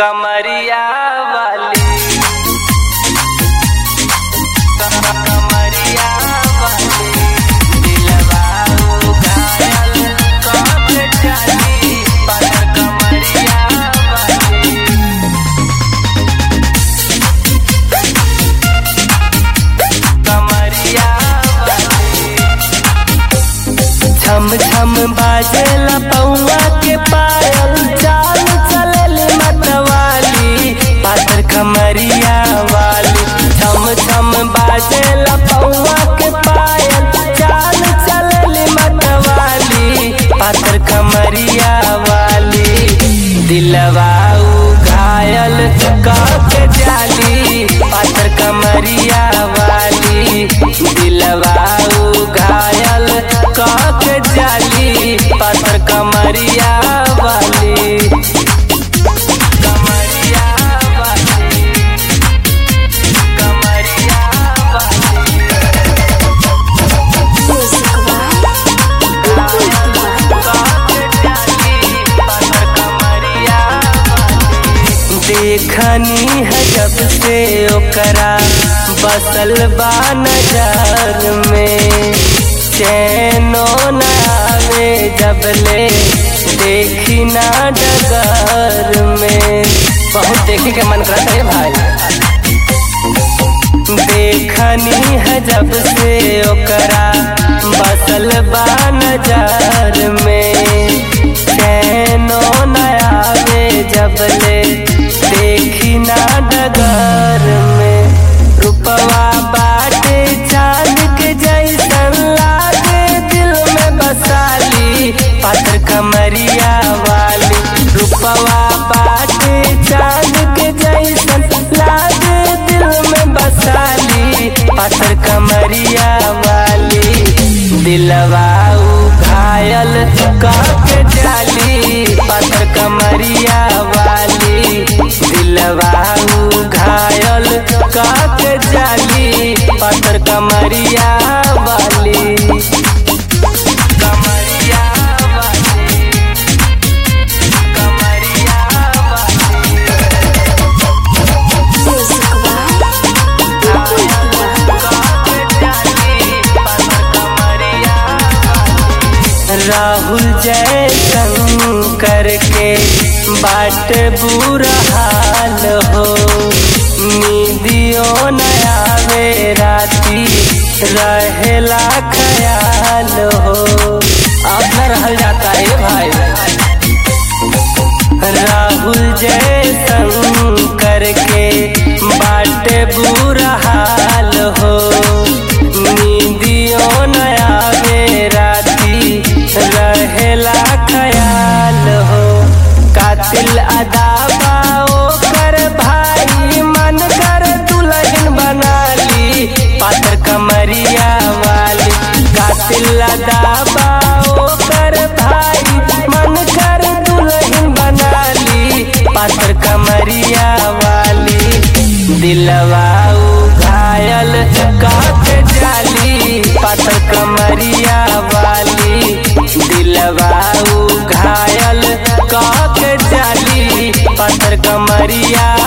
कमरिया वाली कमरिया वाली दिलवा घायल कब जानी पर कमरिया वाली कमरिया वाली छम छम बाजेला पौआ के पायल चाल चलली मतवाली पातर कमरिया वाली छम छम बाजेला पौआ के पायल चाल चलली मतवाली पातर कमरिया वाली दिलवा घायल के जाली पातर कमरिया वाली दिलवा घायल के जाली पातर कमरिया वाली कमरिया वाली कमरिया वाली Music देखनी है जब से ओकरा बसल बा नजर में चैनो न आवे जब ले देखी ना डगर में बहुत देखे के मन करता है भाई देखनी है जब से ओकरा बसल बा नजर में चैनो न आवे जब ले देखी ना डगर में रुपवा बाटे चांद के जैसन लागे दिल में बसाली पात्र कमरिया वाली रुपवा बाटे चांद के जैसन लागे दिल में बसाली पात्र कमरिया वाली दिलवा घायल के जाली पात्र कमरिया वाली दिलवा घायल के जाली पात्र कमरिया वाली कमरिया वाली कमरिया वाली राहुल जय शंकर के बाट बुरा हाल हो नीदियो नयावे राती रहेला ख्याल हो अब न रहल जाता है भाई राहुल जय शंकर के बाट बुरा हाल हो नीदियो नयावे राती रहेला ख्याल हो कातिल अदाबा कर भाई मन कर दुल्हन बनाली पात्र कमरिया वाली कातिल अदाबा कर भाई मन कर दुल्हन बनाली पात्र कमरिया वाली दिलवा घायल काट जाली पात्र कमरिया वाली दिलवा घायल काट जाली पात्र कमरिया